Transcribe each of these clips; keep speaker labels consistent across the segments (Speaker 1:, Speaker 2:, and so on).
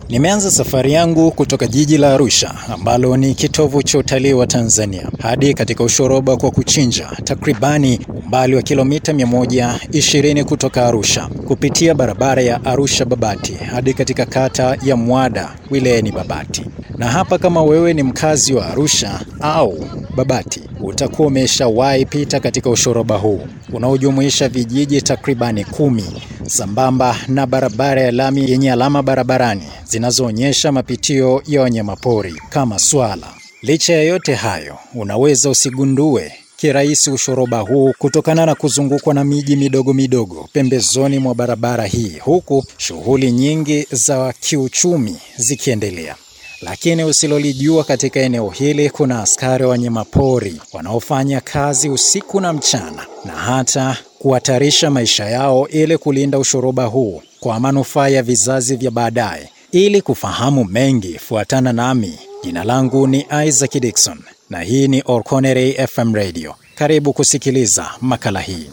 Speaker 1: Nimeanza safari yangu kutoka jiji la Arusha ambalo ni kitovu cha utalii wa Tanzania hadi katika ushoroba kwa kuchinja, takribani umbali wa kilomita 120 kutoka Arusha, kupitia barabara ya Arusha Babati hadi katika kata ya Mwada wilayani Babati. Na hapa kama wewe ni mkazi wa Arusha au Babati, utakuwa umeshawahi pita katika ushoroba huu unaojumuisha vijiji takribani kumi sambamba na barabara ya lami yenye alama barabarani zinazoonyesha mapitio ya wanyamapori kama swala. Licha ya yote hayo, unaweza usigundue kirahisi ushoroba huu kutokana na kuzungukwa na miji midogo midogo pembezoni mwa barabara hii, huku shughuli nyingi za kiuchumi zikiendelea. Lakini usilolijua katika eneo hili kuna askari wa wanyamapori wanaofanya kazi usiku na mchana na hata kuhatarisha maisha yao ili kulinda ushoroba huu kwa manufaa ya vizazi vya baadaye. Ili kufahamu mengi, fuatana nami. Jina langu ni Isaac Dixon na hii ni Orkonere FM Radio. Karibu kusikiliza makala hii.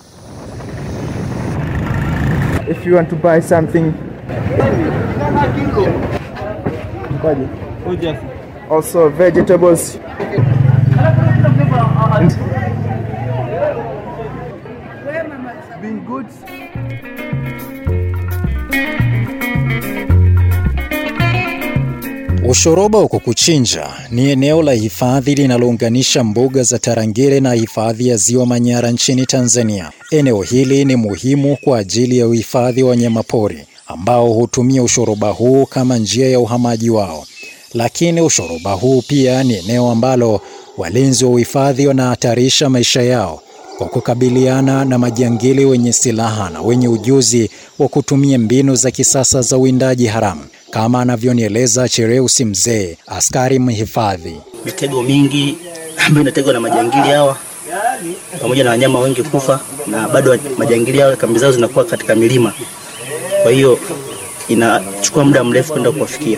Speaker 2: If you want to buy something Kwaje? also vegetables being good
Speaker 1: Ushoroba wa Kukuchinja ni eneo la hifadhi linalounganisha mbuga za Tarangire na hifadhi ya Ziwa Manyara nchini Tanzania. Eneo hili ni muhimu kwa ajili ya uhifadhi wa wanyamapori ambao hutumia ushoroba huu kama njia ya uhamaji wao. Lakini ushoroba huu pia ni eneo ambalo walinzi wa uhifadhi wanahatarisha maisha yao kwa kukabiliana na majangili wenye silaha na wenye ujuzi wa kutumia mbinu za kisasa za uwindaji haramu, kama anavyonieleza Chereusi Mzee, askari mhifadhi.
Speaker 3: mitego mingi ambayo inategwa na majangili hawa pamoja na wanyama wengi kufa, na bado majangili hawa kambi zao zinakuwa katika milima, kwa hiyo inachukua muda mrefu kwenda kuwafikia.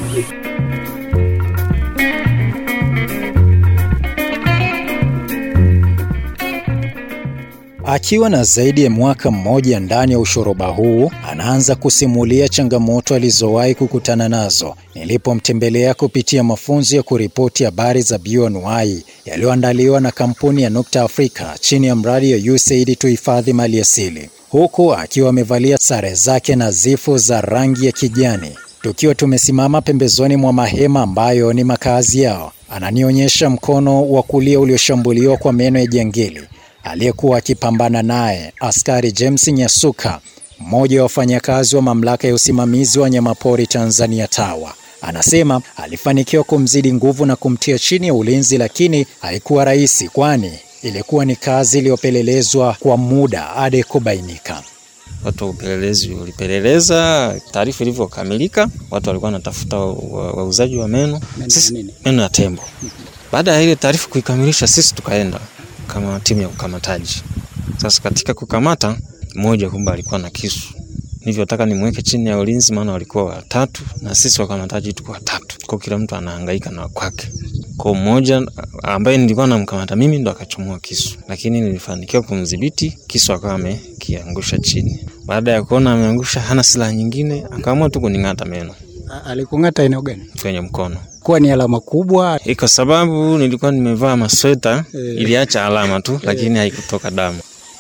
Speaker 1: Akiwa na zaidi ya mwaka mmoja ndani ya ushoroba huu, anaanza kusimulia changamoto alizowahi kukutana nazo nilipomtembelea kupitia mafunzo ya kuripoti habari za bioanuai yaliyoandaliwa na kampuni ya Nukta Afrika chini ya mradi ya USAID tuhifadhi mali asili, huku akiwa amevalia sare zake nadhifu za rangi ya kijani. Tukiwa tumesimama pembezoni mwa mahema ambayo ni makazi yao, ananionyesha mkono wa kulia ulioshambuliwa kwa meno ya jangili aliyekuwa akipambana naye askari James Nyasuka, mmoja wa wafanyakazi wa mamlaka ya usimamizi wa wanyamapori Tanzania TAWA. Anasema alifanikiwa kumzidi nguvu na kumtia chini ya ulinzi, lakini haikuwa rahisi, kwani ilikuwa ni kazi iliyopelelezwa kwa muda hadi kubainika.
Speaker 4: Watu wa upelelezi walipeleleza, taarifa ilivyokamilika, watu walikuwa wanatafuta wauzaji wa meno sisi, meno ya tembo. Baada ya ile taarifa kuikamilisha, sisi tukaenda kama timu ya ukamataji. Sasa katika kukamata, mmoja kumbe alikuwa na kisu, nilivyotaka nimweke chini ya ulinzi, maana walikuwa watatu na sisi wakamataji tuko watatu, kwa kila mtu anahangaika na kwake. Kwa mmoja ambaye nilikuwa namkamata mimi ndo akachomoa kisu, lakini nilifanikiwa kumdhibiti, kisu akawa amekiangusha chini. Baada ya kuona ameangusha, hana silaha nyingine, akaamua tu kuning'ata meno
Speaker 5: Alikung'ata eneo gani?
Speaker 4: kwenye mkono.
Speaker 5: Kuwa ni alama kubwa.
Speaker 4: Eh, Kwa sababu nilikuwa nimevaa masweta,
Speaker 5: Eh.
Speaker 4: iliacha alama tu, lakini haikutoka damu.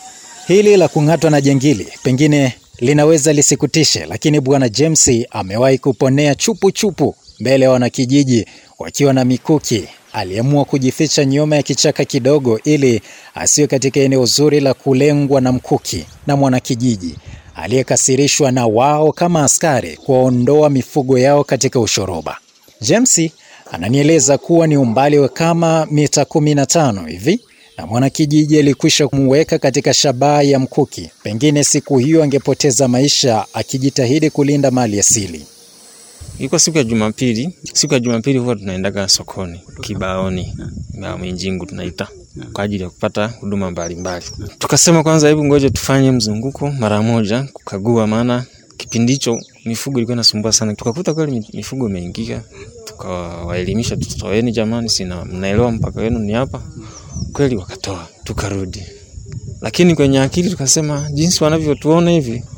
Speaker 1: Hili la kung'atwa na jangili pengine linaweza lisikutishe, lakini bwana James amewahi kuponea chupu chupu mbele ya wanakijiji wakiwa na mikuki. Aliamua kujificha nyuma ya kichaka kidogo ili asiwe katika eneo zuri la kulengwa na mkuki na mwanakijiji aliyekasirishwa na wao kama askari kuwaondoa mifugo yao katika ushoroba. James ananieleza kuwa ni umbali wa kama mita 15 hivi na mwanakijiji alikwisha kumuweka katika shabaha ya mkuki. Pengine siku hiyo angepoteza maisha akijitahidi kulinda mali asili.
Speaker 4: Ilikuwa siku ya Jumapili. Siku ya Jumapili huwa tunaendaga sokoni Kibaoni ya Minjingu tunaita kwa ajili ya kupata huduma mbalimbali. Tukasema kwanza, hebu ngoja tufanye mzunguko mara moja kukagua, maana kipindi hicho mifugo ilikuwa inasumbua sana. Tukakuta kweli mifugo imeingia, tukawaelimisha, tutoeni jamani, sina mnaelewa mpaka wenu ni hapa kweli. Wakatoa, tukarudi, lakini kwenye akili tukasema jinsi wanavyotuona hivi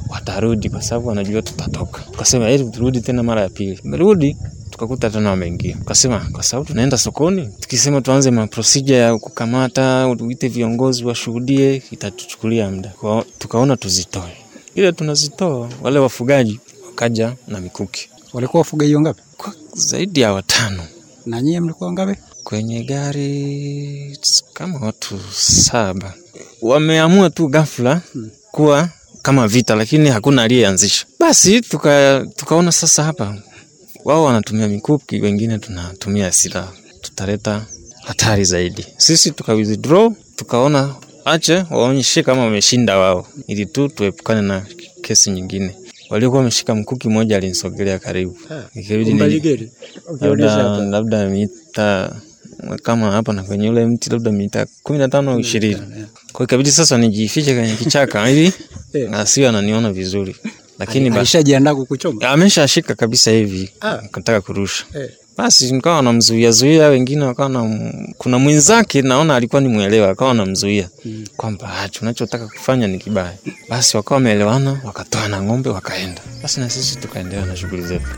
Speaker 4: watarudi kwa sababu wanajua tutatoka. Tukasema ili turudi tena mara ya pili, merudi tukakuta tena wameingia. Tukasema kwa sababu tunaenda sokoni, tukisema tuanze ma procedure ya kukamata, uite viongozi washuhudie, itatuchukulia muda. Kwa tukaona tuzitoe, ile tunazitoa, wale wafugaji wakaja na mikuki
Speaker 5: Walikuwa wafugaji wangapi?
Speaker 4: kwa zaidi ya watano
Speaker 5: Na nyie mlikuwa wangapi?
Speaker 4: kwenye gari kama watu saba. Wameamua tu ghafla kuwa kama vita, lakini hakuna aliyeanzisha. Basi tuka, tukaona sasa hapa wao wanatumia mikuki, wengine tunatumia silaha, tutaleta hatari zaidi. Sisi tuka withdraw, tukaona ache waonyeshe kama wameshinda wao, ili tu tuepukane na kesi nyingine. Waliokuwa wameshika mkuki, mmoja alinisogelea karibu, ikabidi ni- labda labda mita kama hapa na kwenye ule mti labda mita kumi na tano au ishirini. Kwa hiyo ikabidi sasa nijifiche kwenye kichaka ili asiwe ananiona vizuri, lakini basi
Speaker 5: Alishajiandaa kukuchoma.
Speaker 4: ameshashika kabisa hivi,
Speaker 5: Ah.
Speaker 4: akataka kurusha.
Speaker 5: Eh.
Speaker 4: Basi nikawa namzuia zuia, wengine wakawa na kuna mwenzake naona alikuwa ni mwelewa, akawa namzuia kwamba "Ah, tunachotaka kufanya ni kibaya. Basi wakawa wameelewana, wakatoa na ng'ombe wakaenda. Basi na sisi tukaendelea na shughuli zetu.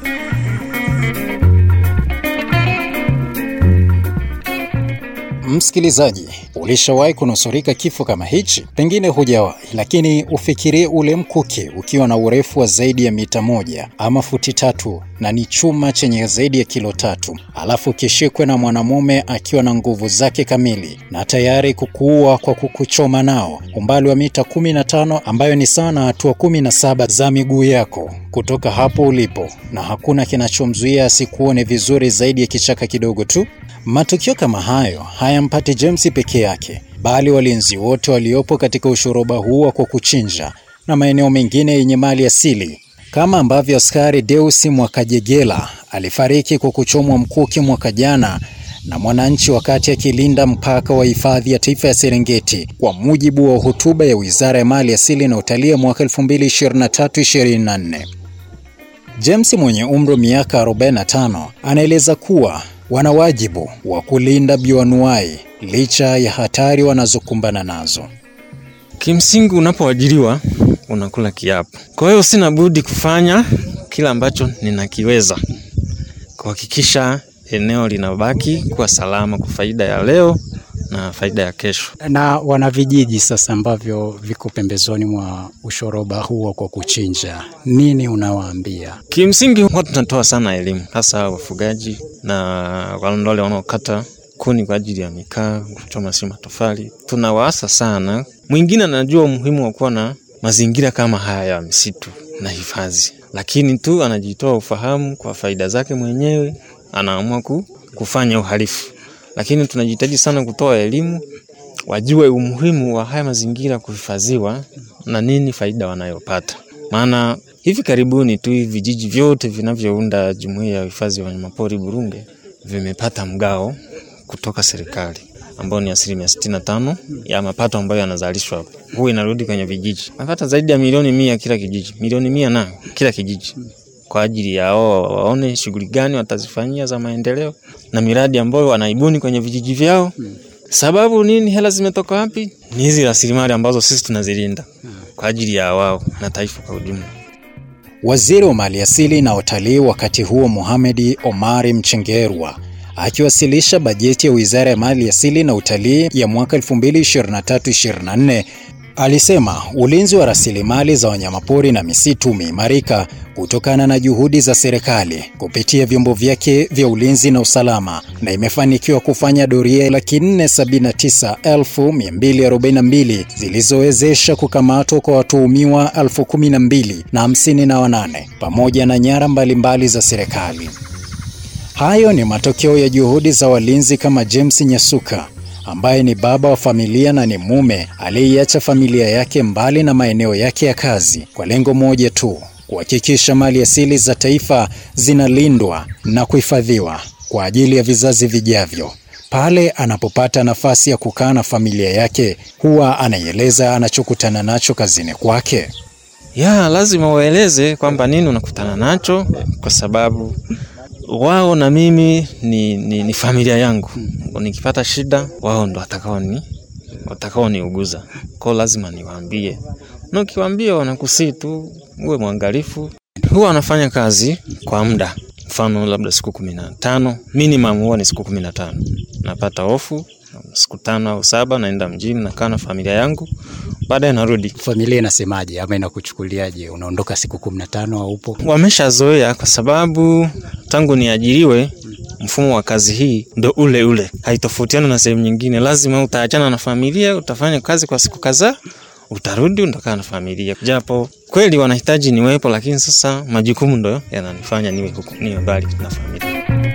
Speaker 1: Msikilizaji, ulishawahi kunusurika kifo kama hichi? Pengine hujawahi, lakini ufikirie ule mkuki ukiwa na urefu wa zaidi ya mita moja ama futi tatu na ni chuma chenye zaidi ya kilo tatu, alafu kishikwe na mwanamume akiwa na nguvu zake kamili na tayari kukuua kwa kukuchoma nao umbali wa mita 15 ambayo ni sawa na hatua 17 za miguu yako kutoka hapo ulipo, na hakuna kinachomzuia asikuone vizuri zaidi ya kichaka kidogo tu. Matukio kama hayo hayampati James peke yake, bali walinzi wote waliopo katika ushoroba huo kwa kuchinja na maeneo mengine yenye mali asili, kama ambavyo askari Deusi Mwakajegela alifariki kwa kuchomwa mkuki mwaka jana na mwananchi wakati akilinda mpaka wa hifadhi ya taifa ya Serengeti, kwa mujibu wa hotuba ya Wizara ya Mali Asili na Utalii ya mwaka 2023-2024. James mwenye umri wa miaka 45 anaeleza kuwa wana wajibu wa kulinda bioanuai licha ya hatari wanazokumbana nazo.
Speaker 4: Kimsingi, unapoajiriwa unakula kiapo. Kwa hiyo sina budi kufanya kila ambacho ninakiweza kuhakikisha eneo linabaki kuwa salama kwa faida ya leo na faida ya kesho.
Speaker 5: Na wana vijiji sasa ambavyo viko pembezoni mwa ushoroba huo kwa kuchinja, nini unawaambia?
Speaker 4: Kimsingi huwa tunatoa sana elimu, hasa wafugaji na wale wanaokata kuni kwa ajili ya mikaa, kuchoma si matofali. Tunawaasa sana. Mwingine anajua umuhimu wa kuwa na mazingira kama haya ya misitu na hifadhi, lakini tu anajitoa ufahamu kwa faida zake mwenyewe, anaamua ku, kufanya uhalifu. Lakini tunajitahidi sana kutoa elimu, wajue umuhimu wa haya mazingira kuhifadhiwa na nini faida wanayopata. Maana hivi karibuni tu hivi vijiji vyote vinavyounda jumuiya ya uhifadhi wa wanyamapori Burunge vimepata mgao kutoka serikali ambao ni asilimia sitini na tano ya mapato ambayo yanazalishwa hapo, huu inarudi kwenye vijiji. Napata zaidi ya milioni mia kila kijiji, milioni mia na kila kijiji, kwa ajili ya wao waone shughuli gani watazifanyia za maendeleo na miradi ambayo wanaibuni kwenye vijiji vyao. Sababu nini? Hela zimetoka wapi? Ni hizi rasilimali ambazo sisi tunazilinda kwa ajili ya wao na taifa kwa ujumla.
Speaker 1: Waziri wa Maliasili na Utalii wakati huo Mohamed Omari Mchengerwa akiwasilisha bajeti ya Wizara ya Mali Asili na Utalii ya mwaka 2023-2024 alisema ulinzi wa rasilimali za wanyamapori na misitu umeimarika kutokana na juhudi za serikali kupitia vyombo vyake vya ulinzi na usalama na imefanikiwa kufanya doria laki nne sabini na tisa elfu mia mbili arobaini na mbili zilizowezesha kukamatwa kwa watuhumiwa elfu kumi na mbili na hamsini na wanane pamoja na nyara mbalimbali za serikali. Hayo ni matokeo ya juhudi za walinzi kama James Nyasuka ambaye ni baba wa familia na ni mume aliyeiacha familia yake mbali na maeneo yake ya kazi kwa lengo moja tu, kuhakikisha mali asili za taifa zinalindwa na kuhifadhiwa kwa ajili ya vizazi vijavyo. Pale anapopata nafasi ya kukaa na familia yake, huwa anaieleza anachokutana nacho kazini kwake.
Speaker 4: Ya, lazima waeleze kwamba nini unakutana nacho, kwa sababu wao na mimi ni, ni, ni familia yangu. Nikipata shida, wao ndo watakao ni watakao niuguza. Kwa lazima niwaambie na ukiwaambia wanakusii tu uwe mwangalifu. Huwa wanafanya kazi kwa muda, mfano labda siku kumi na tano minimum, huwa ni siku kumi na tano napata ofu siku tano au saba, naenda mjini nakaa na familia yangu, baadaye narudi.
Speaker 5: Familia inasemaje ama inakuchukuliaje? Unaondoka siku kumi na tano haupo?
Speaker 4: Wameshazoea kwa sababu tangu niajiriwe mfumo wa kazi hii ndo ule ule, haitofautiana na sehemu nyingine. Lazima utaachana na familia, utafanya kazi kwa siku kadhaa, utarudi utakaa na familia, japo kweli wanahitaji niwepo, lakini sasa majukumu ndo yananifanya niwe huku, niwe mbali na familia.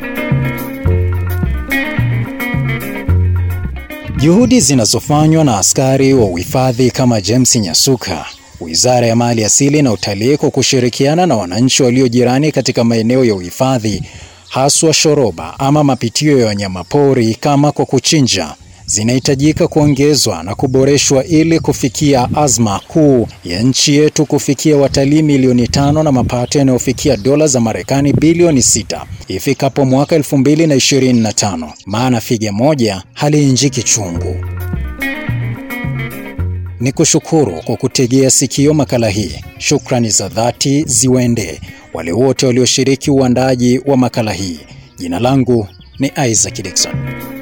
Speaker 1: Juhudi zinazofanywa na askari wa uhifadhi kama James Nyasuka, Wizara ya Mali Asili na Utalii kwa kushirikiana na wananchi walio jirani katika maeneo ya uhifadhi haswa shoroba ama mapitio ya wanyamapori kama kwa kuchinja zinahitajika kuongezwa na kuboreshwa ili kufikia azma kuu ya nchi yetu kufikia watalii milioni tano na mapato yanayofikia dola za Marekani bilioni sita ifikapo mwaka 2025, maana figa moja haliinjiki chungu. Ni kushukuru kwa kutegea sikio makala hii. Shukrani za dhati ziwaendee wale wote walioshiriki uandaji wa makala hii. Jina langu ni Isaac Dickson.